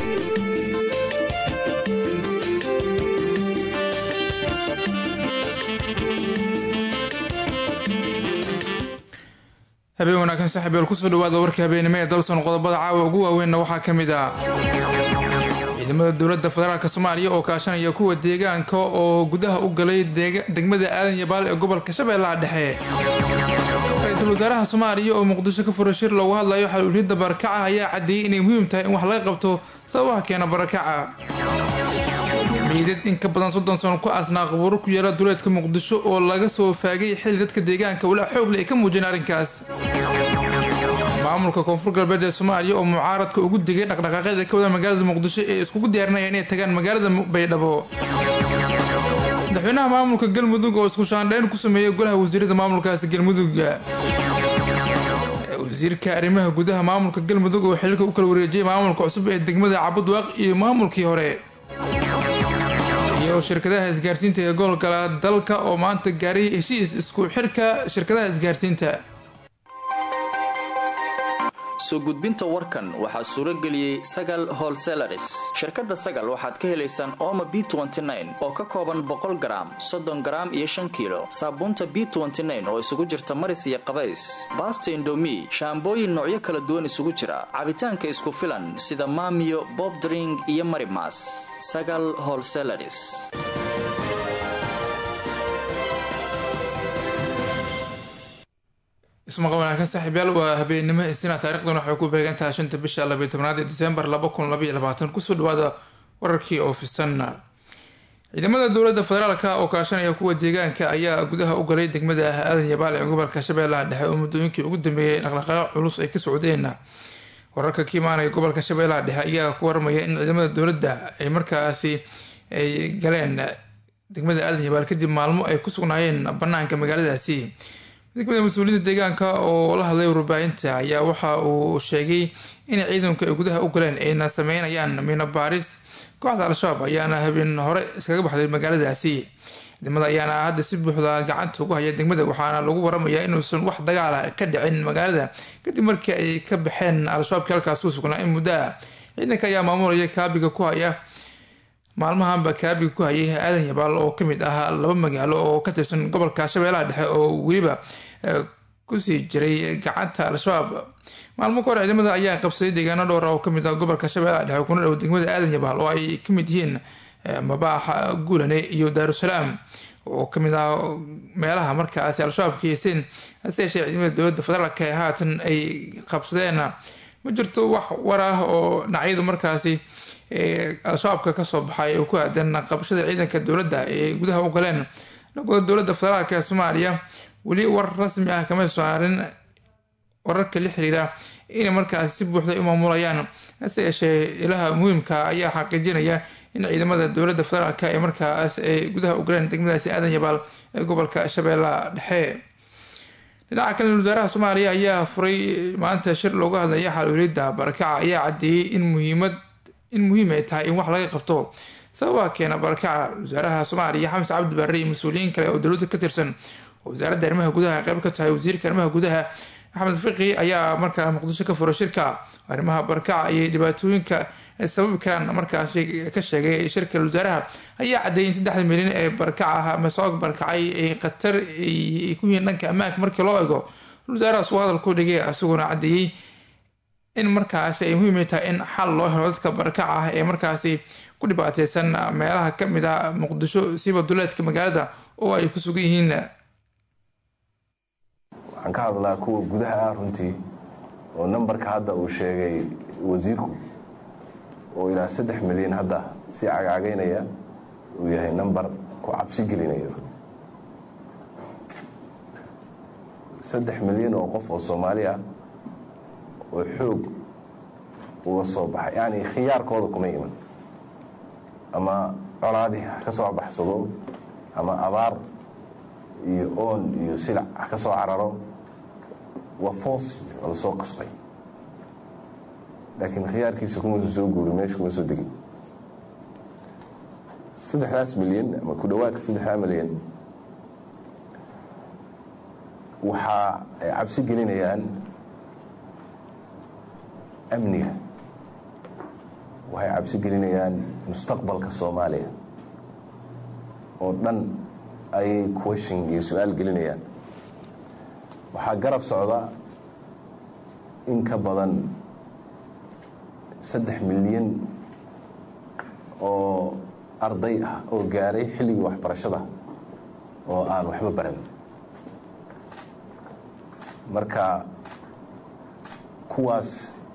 habeen wanaagsan saaxiibeel kusoo dhawaada warka habeenimo ee dalson qodobada caawa ugu waaweynna waxaa ka mid ah ciidamada dowladda federaalk soomaaliya oo kaashanaya kuwa deegaanka oo gudaha u galay degmada aadan yabaal ee gobolka shabeellaha dhexe ra-iisul wasaaraha soomaaliya oo muqdisho ka fura shir loogu hadlayo xaluuliyadda barakaca ayaa caddeeyey inay muhiim tahay in wax laga qabto sababaha keena barakaca meydad in ka badan soddon sano ku aasnaa qabuuro ku yaala duleedka muqdisho oo laga soo faagay xilli dadka deegaanka walaa xoogle ay ka muujiyeen arrinkaas maamulka koonfur galbeed ee soomaaliya oo mucaaradka ugu digay dhaqdhaqaaqyada ka wada magaalada muqdisho ee iskugu diyaarinaya inay tagaan magaalada baydhabo madaxweynaha maamulka galmudug oo isku shaandhayn ku sameeyay golaha wasiirada maamulkaasi galmudug wasiirka arrimaha gudaha maamulka galmudug oo xililka u kala wareejiyay maamulka cusub ee degmada cabudwaaq iyo maamulkii hore iyo shirkadaha isgaarsiinta ee gobolka dalka oo maanta gaaray heshiis isku xirka shirkadaha isgaarsiinta soo gudbinta warkan waxaa suuro geliyey sagal holselaris shirkadda sagal waxaad ka helaysaan ooma b oo ka kooban boqol garaam soddon garaam iyo shan kiilo saabuunta b oo isugu jirta maris iyo qabays baasta indomi shaambooyin noocyo kala duwan isugu jira cabitaanka isku filan sida maamiyo bobdring iyo marimas sagal holselaris ismaqa wanaagsan saaxiibyaal waa habeenimo isina taarikhdan waxay ku beegantahay shanta bisha labiyo tobnaad ee disembar laba kun labaiyo labaatan kusoo dhawaada wararkii oo fisan ciidamada dowladda federaalk oo kaashanaya kuwa deegaanka ayaa gudaha u galay degmada aadan yabaal ee gobolka shabeellaha dhexe oo muddooyinkii ugu dambeeyay dhaqdhaqaaqo culus ay ka socdeen wararka ka imaanaya gobolka shabeellaha dhexe ayaa ku waramaya in ciidamada dowladda ay markaasi ay galeen degmada aadan yabaal kadib maalmo ay ku sugnaayeen banaanka magaaladaasi degmada mas-uuliyadda deegaanka oo la hadlay warbaahinta ayaa waxa uu sheegay in ciidanku ay gudaha u galeen ayna sameynayaan miino baaris kooxda al-shabaab ayaana habeen hore iskaga baxday magaaladaasi ciidamada ayaana hadda si buuxda gacanta ugu haya degmada waxaana lagu waramayaa inuusan wax dagaala ka dhicin magaalada kadib markii ay ka baxeen al-shabaabkii halkaas ku sugnaa in muddo ah ciidanka ayaa maamulaya kaabiga ku haya maalmahanba kaabiga ku hayay aadan yabaal oo kamid ah laba magaalo oo ka tirsan gobolka shabeellaha dhexe oo weliba kusii jiray gacanta al-shabaab maalmo ka hor ciidamada ayaa qabsaday deegaano dhowra oo kamid ah gobolka shabeellaha dhexe kuna dhow degmada aadan yabaal oo ay kamid yihiin mabaaxa guulane iyo daarusalaam oo kamid ah meelaha markaasi al-shabaab ka heyseen hase yeeshee ciidamada dowladda federaalk ee haatan ay qabsadeen ma jirto wax war ah oo dhinacyadu markaasi al-shabaabka kasoo baxay oo ku aadan qabashada ciidanka dowladda ee gudaha u galeen dhagooda dowladda federaalk ee soomaaliya weli war rasmi ah kama saarin wararka la xiriira inay markaasi si buuxda u maamulayaan hase yeeshee ilaha muhiimka ayaa xaqiijinaya in ciidamada dowladda federaalk ee markaas ay gudaha u galeen degmadaasi aadan yabaal ee gobolka shabeellaha dhexe dhinaca kale wasaaraha soomaaliya ayaa furay maanta shir loogu hadlaya xaluuliyadda barakaca ayaa caddeeyey in muhiimad in muhiim ay tahay in wax laga qabto sababaha keena barakaca wasaaraha soomaaliya xames cabdi barre iyo mas-uuliyiin kale oo dowladda ka tirsan oo wasaaradda arrimaha gudaha qeyb ka tahay wasiirka arrimaha gudaha axmed fiqi ayaa markaa muqdisho ka furay shirka arrimaha barakaca iyo dhibaatooyinka sababi karaan markaasi ka sheegay shirka wasaaraha ayaa caddeeyay in saddexda milyan ee barakaca ah ama socog barakacay ay khatar ay ku yihiin dhanka ammaanka markii loo ego wasaarahaas uu hadal ku dhigay isaguna caddeeyey in markaasi ay muhiim tahay in xal loo helo dadka barakaca ah ee markaasi ku dhibaateysan meelaha kamid ah muqdisho siiba duleedka magaalada oo ay ku sugan yihiin waxaan ka hadlaa kuwa gudaha ah runtii oo nambarka hadda uu sheegay wasiirku oo ilaa saddex milyan hadda si cagcagaynaya uu yahay nambar ku cabsi gelinaya saddex milyan oo qof oo soomaali ah oo xoog uga soo baxay yacni khiyaarkooda kuma iman ama colaadii ha ka soo baxsado ama abaar iyo oon iyo silac ha ka soo cararo waa foos oo la soo qasbay laakiin khiyaarkiisa kumausa soo guuri meesha kuma soo degin saddexdaas milyan ama ku dhowaadka saddexdaa milyan waxa ay cabsi gelinayaan amniga waxay cabsi gelinayaan mustaqbalka soomaaliya oo dhan ayay question iyo su-aal gelinayaan waxaa garab socda in ka badan saddex milyan oo arday ah oo gaaray xilligii waxbarashada oo aan waxba baran marka kuwaas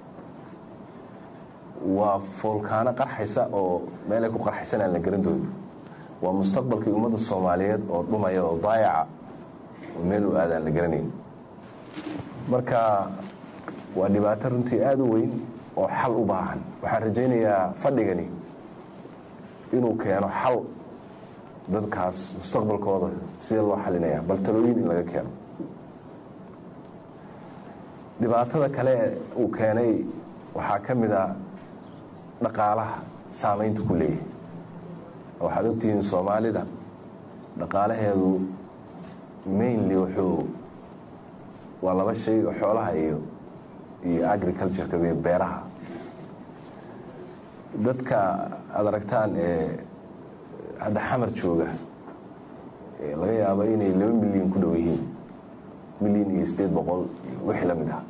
waa foolkaano qarxaysa oo meelay ku qarxaysan aan la garan doonin waa mustaqbalkii ummadda soomaaliyeed oo dhumaya oo daayaca oo meel u aadaan la garanayn marka waa dhibaato runtii aada u weyn oo xal u baahan waxaan rajaynayaa fadhigani inuu keeno xal dadkaas mustaqbalkooda sidee loo xalinaya bal talooyin in laga keeno dhibaatada kale uu keenay waxaa ka mid a dhaqaalaha saamaynta ku leeyahay waxaad ogtihiin soomaalida dhaqaalaheedu mainly wuxuu waa laba shay oo xoolaha iyo iyo agricultureka iyo beeraha dadka aada aragtaan ee hadda xamar jooga laga yaabo inay laba milyan ku dhow yihiin milyan iyo sideed boqol iyo wixii la mid ah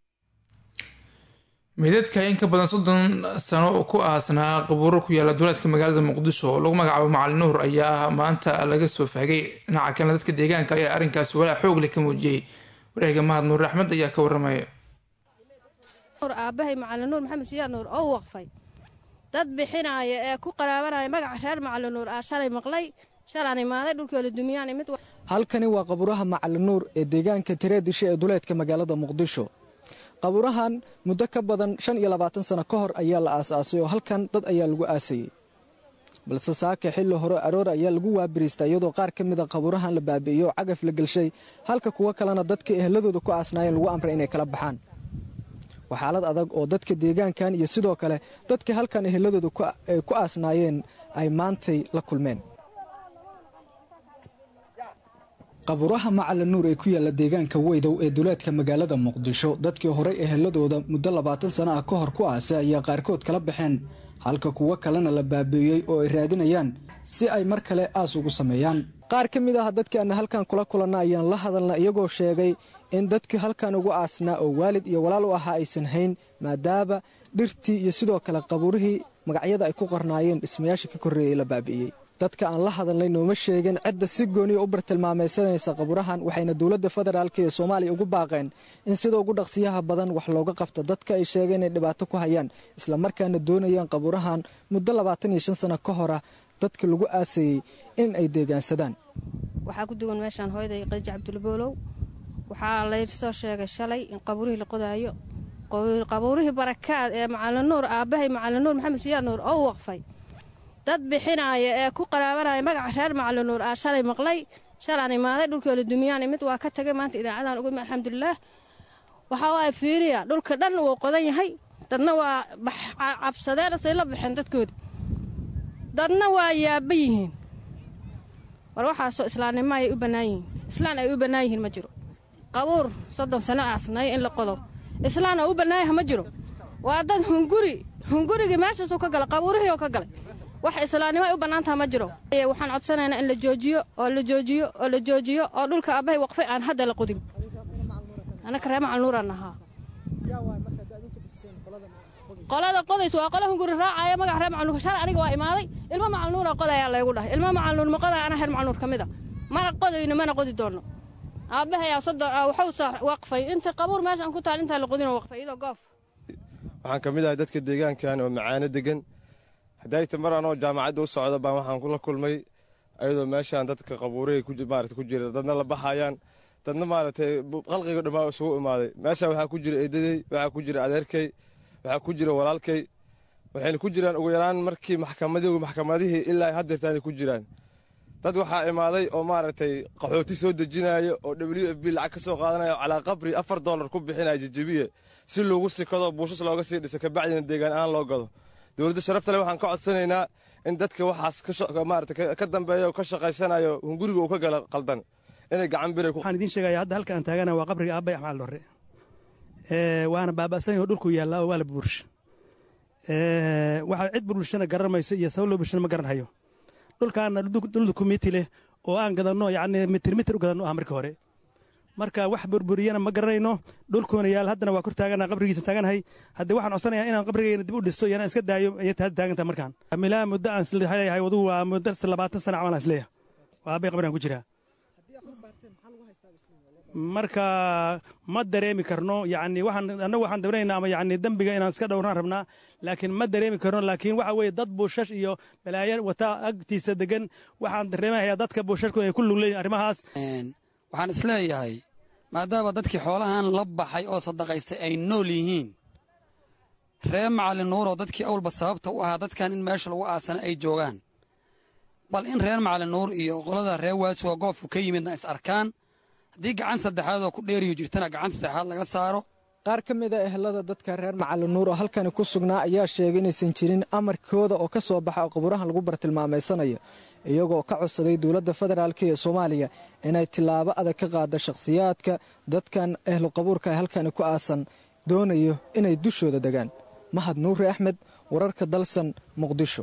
meydadka in ka badan soddon sano oo ku aasnaa qabuuro ku yaala duleedka magaalada muqdisho oo lagu magacaabo macalin nuur ayaa maanta laga soo faagay dhinaca kalena dadka deegaanka ayaa arrinkaasi walaa xoog leh ka muujiyey wareega mahad nuur axmed ayaa ka waramaya aabahay macalin nuur maxamed siyaad nuur oo waqfay dad bixinaaya ee ku qaraabanaya magaca reer macalin nuur aa shalay maqlay shalaan imaaday dhulkoola dumiyaan imid halkani waa qabuuraha macalin nuur ee deegaanka tireedisha ee duleedka magaalada muqdisho qabuurahan muddo ka badan shan iyo labaatan sano ka hor ayaa la aasaasay oo halkan dad ayaa lagu aasayey balse saaka xilli hore aroor ayaa lagu waabiriista iyadoo qaar ka mid a qabuurahan la baabi'iyey oo cagaf la gelshay halka kuwo kalena dadka eheladooda ku aasnaayeen lagu amray inay kala baxaan waa xaalad adag oo dadka deegaankan iyo sidoo kale dadka halkan eheladooda ku aasnaayeen ay maantay la kulmeen qabuuraha macalin nuur ee ku yaalla deegaanka weydow ee duleedka magaalada muqdisho dadkii horey eheladooda muddo labaatan sana ah ka hor ku aasay ayaa qaarkood kala baxeen halka kuwo kalena la baabi'iyey oo ay raadinayaan si ay mar kale aas ugu sameeyaan qaar ka mid ah dadkaana halkan kula kulanna ayaan la hadalna iyagoo sheegay in dadkii halkan ugu aasnaa oo waalid iyo walaal u ahaa aysan hayn maadaama dhirtii iyo sidoo kale qabuurihii magacyada ay ku qornaayeen dhismayaasha ka korreeyey la baabi'iyey dadka aan la hadalnay nooma sheegin cidda si gooniya u bartilmaamaysanaysa qabuurahan waxayna dowladda federaalk ee soomaaliya ugu baaqeen in sida ugu dhaqsiyaha badan wax looga qabto dadka ay sheegeen inay dhibaato ku hayaan islamarkaana doonayaan qabuurahan muddo labaatan iyo shan sano ka hora dadka lagu aasayey in ay deegaansadaan waxaa ku duwan meeshaan hooyaday qadiij cabdulboolow waxaa laysoo sheegay shalay in qabuurihii la qodaayo qabuurihii barakaad ee macalin nuur aabbahay macalin nuur maxamed siyaad nuur oo waqfay dad bixinaaya ee ku qaraabanaya magaca reer macalin nuur aa shalay maqlay shalaan imaaday dhulkoola dumiyaan imid waa ka tagay maanta idaacadan ugu alxamdulilaah waxaa waaya fiiriya dhulka dhan wuu qodan yahay dadna waa cabsadeen say la baxeen dadkooda dadna waa yaaba yihiin war waxaasoo islaamnimo ayay u bannaan yihiin islaan ay u bannaan yihiin ma jiro qabuur soddon sano aasnay in la qodo islaan oo u bannaanyaha ma jiro waa dad hunguri hungurigii meeshaasuu ka galay qabuurihii oo ka galay wax islaamnimo ay u bannaantaha ma jiro waxaan codsanaynaa in la joojiyo oo la joojiyo oo la joojiyo oo dhulka aabbahay waqfay aan hadda la qodin anaka reer macal nuuraan ahaa qolada qodays waa qola hunguri raacaya magaca reer macal nuur shalay aniga waa imaaday ilmo macal nuura qodayaa laygu dhahay ilmo macal nuur ma qodaya anaa reer macal nuur ka mid a mana qodayno mana qodi doonno aabbahayaa soddon waxuu saa waqfay inta qabuur meeshaan ku taal intaa la qodinoo waqfay iyadoo goof waxaan ka mid ahay dadka deegaankan oo macaano degan hadayta mar anoo jaamacadda u socda baan waxaan kula kulmay ayadoo meeshaan dadka qabuurihii maarata ku jira dadna la baxayaan dadna maaragtay qalqiga dhammaa isugu imaaday meeshaan waxaa ku jira eedadey waxaa ku jira adeerkay waxaa ku jira walaalkay waxayna ku jiraan ugu yaraan markii maxkamadii maxkamadihii ilaa haddeertaanay ku jiraan dad waxaa imaaday oo maaragtay qaxooti soo dejinaya oo w f b lacag ka soo qaadanaya oo calaa qabri afar dollar ku bixinaya jajabiye si loogu sikado buushas looga sii dhiso kabacdina deegaan ahaan loo gado dowladda sharafta le waxaan ka codsanaynaa in dadka waxaas maarata ka dambeeya oo ka shaqaysanayo hunguriga uu ka gala qaldan inay gacan bira waxaan idiin sheegaya hadda halka aan taagana waa qabriga aabbay axmaal dhorre waana baaba'san yaho dhulku yaallaa oo waa la buursha waxaa cid bulshana garanmayso iyo sabab loo bulshana ma garanhayo dhulkaana dhul dukumiti leh oo aan gadanno yacni mitir mitir u gadanno ah markii hore marka wax burburiyana ma garanayno dhulkuuna yaal haddana waa kor taagana qabrigiisa taaganahay haddii waxaan codsanayaa inaan qabrigeyna dib u dhisto iyo inaan iska daayo ayay hadda taagantaha markaan milaa muddo aan isleeyahay wadugu waa muddo labaatan sana camal aan isleeyahay waa abbay qabrigaan ku jiraa marka ma dareemi karno yani waxaan annagu waxaan dabanaynaa ama yani dembiga inaan iska dhowrnaan rabnaa laakiin ma dareemi karno laakiin waxa weeye dad buushash iyo balaayo wata agtiisa degan waxaan dareemahayaa dadka buushashku inay ku lugleeyihin arrimahaas waxaan isleeyahay maadaama dadkii xoolahan la baxay oo sadaqaystay ay nool yihiin ree macalin nuuroo dadkii awlba sababta u ahaa dadkan in meesha lagu aasana ay joogaan bal in reer macalin nuur iyo qolada ree waasuga goobku ka yimidna is arkaan haddii gacan saddexaad oo ku dheeriyo jirtana gacan saddexaad laga saaro qaar ka mid a ehelada dadka reer macalin nuur oo halkani ku sugnaa ayaa sheegay inaysan jirin amarkooda oo ka soo baxa oo qabuurahan lagu bartilmaameysanayo iyagoo ka codsaday dowladda federaalk ee soomaaliya inay tillaabo adag ka qaada shakhsiyaadka dadkan ehlu qabuurka halkani ku aasan doonayo inay dushooda degaan mahad nuuri axmed wararka dalsan muqdisho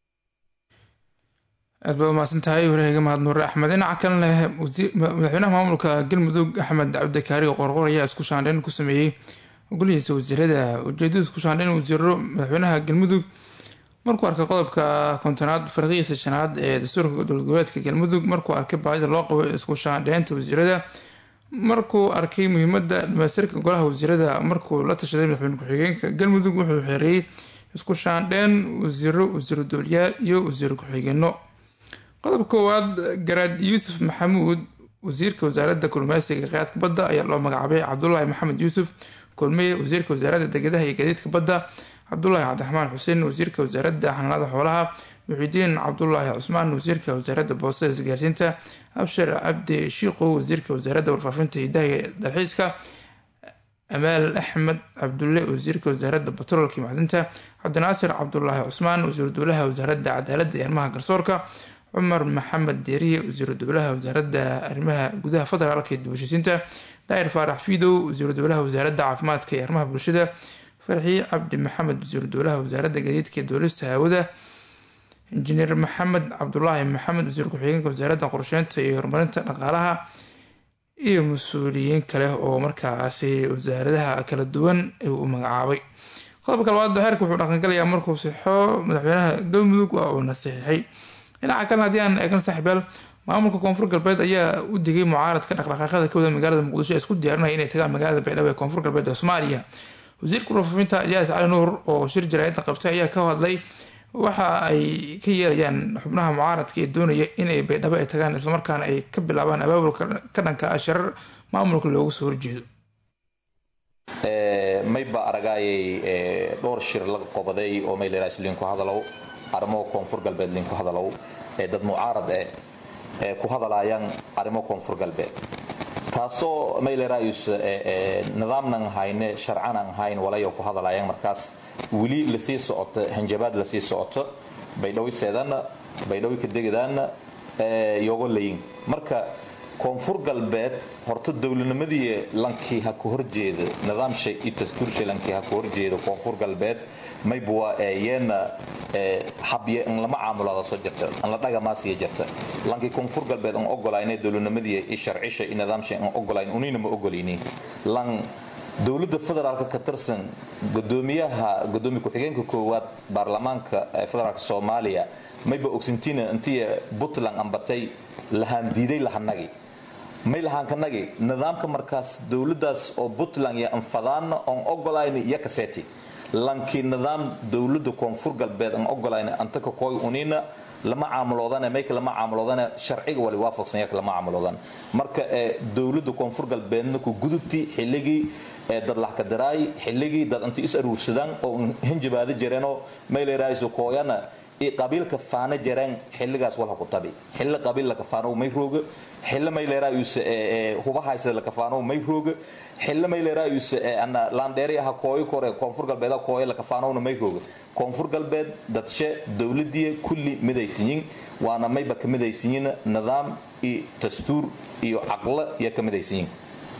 aad baa umahadsan tahay waraheyga mahad nuure axmed dhinaca kalena madaxweynaha maamulka galmudug axmed cabdikaari qorqor ayaa isku shaandhayn ku sameeyey golihiisa wasiirada ujeedada isku shaandhayn wasiiro madaxweynaha galmudug markuu arkay qodobka kontonaad farqigiisa shanaad ee dastuurka dowlad goboleedka galmudug markuu arkay baahida loo qabo isku shaandhaynta wasiirada markuu arkay muhiimada dhamaystirka golaha wasiirada markuu la tashaday madaxweyne ku-xigeenka galmudug wuxuu xeereeyey isku shaandhayn wasiiro wasiiro dowliyaal iyo wasiiro ku-xigeenno qodob koowaad garaad yuusuf maxamuud wasiirka wasaaradda kulmeysiga qaadka badda ayaa loo magacaabay cabdulaahi maxamed yuusuf kulmeye wasiirka wasaaradda degedaha iyo gaadiidka badda cabdulaahi cabdiraxmaan xuseen wasiirka wasaaradda xanaanada xoolaha muxidiin cabdulaahi cusmaan wasiirka wasaaradda boostada isgaarsiinta abshir cabdi shiiqow wasiirka wasaaradda warfaafinta hidaha iyo dalxiiska amaal axmed cabdulle wasiirka wasaaradda batroolka iyo macdinta cabdinaasir cabdulaahi cusmaan wasiiru dowlaha wasaaradda cadaaladda iyo arrimaha garsoorka cumar maxamed deeriye wasiiru dowlaha wasaaradda arrimaha gudaha federaalka iyo dibashisiinta daahir faarax fiidow wasiiru dowlaha wasaaradda caafimaadka iyo arrimaha bulshada farxii cabdi maxamed wasiiru dowlaha wasaaradda gadiidka iyo duulista hawada injineer maxamed cabdulaahi maxamed wasiir ku-xigeenka wasaaradda qorsheynta iyo horumarinta dhaqaalaha iyo mas-uuliyiin kale oo markaasi wasaaradaha kala duwan u magacaabay qodobka labaad heerka wuxuu dhaqangalayaa markuu sixo madaxweynaha galmudug waa uu nasiixay dhinaca kalena haddii aan eegno saaxiibyaal maamulka koonfur galbeed ayaa u digay mucaaradka dhaqdhaqaaqada ka wada magaalada muqdisho ee isku diyaarinaya inay tagaan magaalada baydhabo ee koonfur galbeed ee soomaaliya wasiirka warfaafinta ilyaas cali nuur oo shir jaraa'idda qabtay ayaa ka hadlay waxa ay ka yeelayaan xubnaha mucaaradka ee doonaya inay baydhabo ay tagaan islamarkaana ay ka bilaabaan abaabulka ka dhanka ah sharar maamulka loogu soo horjeedo mayba aragaayay dhowr shir laga qobaday oo mayleeraas liinku hadalow arrimo koonfur galbeed liinku hadalow ee dad mucaarad eh ee ku hadalayaan arrimo koonfur galbeed taasoo mayleeraayus nidaamnan hayne sharcanan hayn walayo ku hadalayaan markaas weli lasii socoto hanjabaad lasii socoto baydhawi seedaana baydhawi kadegedaana yogo layin marka koonfur galbeed horta dowladnimadii lankii ha ku horjeeda nidaamsha iyo dastuursha lankii ha ku horjeeda koonfur galbeed maybuwa yeena habye in lama caamulada soo jirta in la dhagamaasiya jirta lankii koonfur galbeed aan ogolayne dowladnimadii iyo sharcisha iyo nidaamsha aan ogolayn unina ma ogolayni lan dowladda federaalka ka tirsan gudoomiyaha gudoomiye ku-xigeenka koowaad baarlamaanka federaalka soomaaliya mayba ogsintiina intii puntland ambatay lahaan diiday lahanagi may lahaankanagi nidaamka markaas dowladaas oo puntland iyo anfadaana oon ogolayn iyo kaseti lankii nidaam dowlada koonfur galbeed aan ogolayn antaka kooy unina lama caamuloodane mayka lama caamuloodane sharciga wali waafaqsan yaka lama caamuloodane marka dowlada koonfur galbeedna ku gudubti xilligii dad laxkadaraay xilligii dad inta is aruursadaan oo hinjabaada jireenoo mayleeraayiso kooyana qabiilka faana jareen xilligaas walha ku tabi xilli qabiil la kafaano may rooga xilli may leeraayus hubahaysa la kafaano may rooga xilli may leeraayus laandheeri aha kooyo kore koonfur galbeed kooyo la kafaanowna may rooga koonfur galbeed dadshe dowladii kulli midaysiyin waana mayba ka midaysiyin nidaam iyo dastuur iyo caqlo iyo ka midaysiyin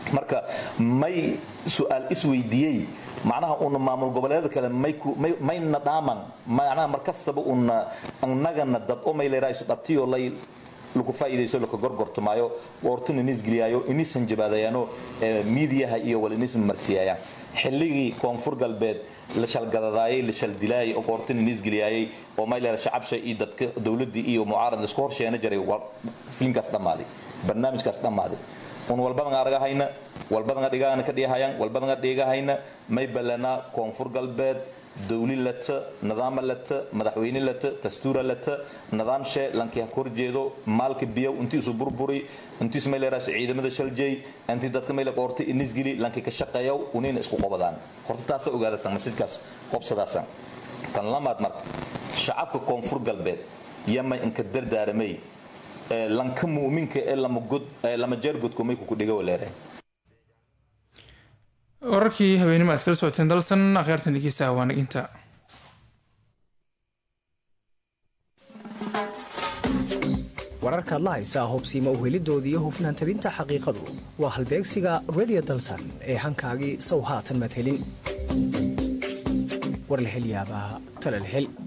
marka may su-aal isweydiiyey macnaha una maamul goboleeda kale mayna dhaaman macnaha markastaba una annagana dad o mayleeraaso dhabtiyo lay lagu faa'iidayso laka gorgortamaayo woortuna inisgeliyaayo inisan jabaadayaano miidiyaha iyo wal inis marsiyaayaan xilligii koonfur galbeed la shalgadadaayay la shaldilaayay oo qoortin inisgeliyaayay oo mayleera shacabsha iyo dadka dowladdii iyo mucaarad laisku horsheena jiray filinkaas dhammaaday barnaamijkaas dhammaaday un walbadanga argahayna walbadanga dhigaana ka dhigahayaan walbadanga dhigahayna may ballanaa koonfur galbeed dawli lata nidaama lata madaxweyne lata dastuura lata nidaamshe lankii ha kor jeedo maalka biyow intiisu burburi intiisu may leeraas ciidamada shaljay intii dadka may la qoortay inisgili lankii ka shaqeeyow unina isku qobadaan horta taasa ogaadasan masjidkaas qobsadaasan tan lamaad marka shacabka koonfur galbeed yama inka dardaaramay lanka mu'minka ee lama jeer godkumay kuku dhiga waleereen wararkii habeenimo aad kala socoteen dalsan akhyaartan dhegeystaha waa naginta wararkaad la haysaa hobsiima uhelidooda iyo hufnaan tabinta xaqiiqadu waa halbeegsiga redio dalsan ee hankaagii sow haatan madhelin war la hel yaabaa talal hel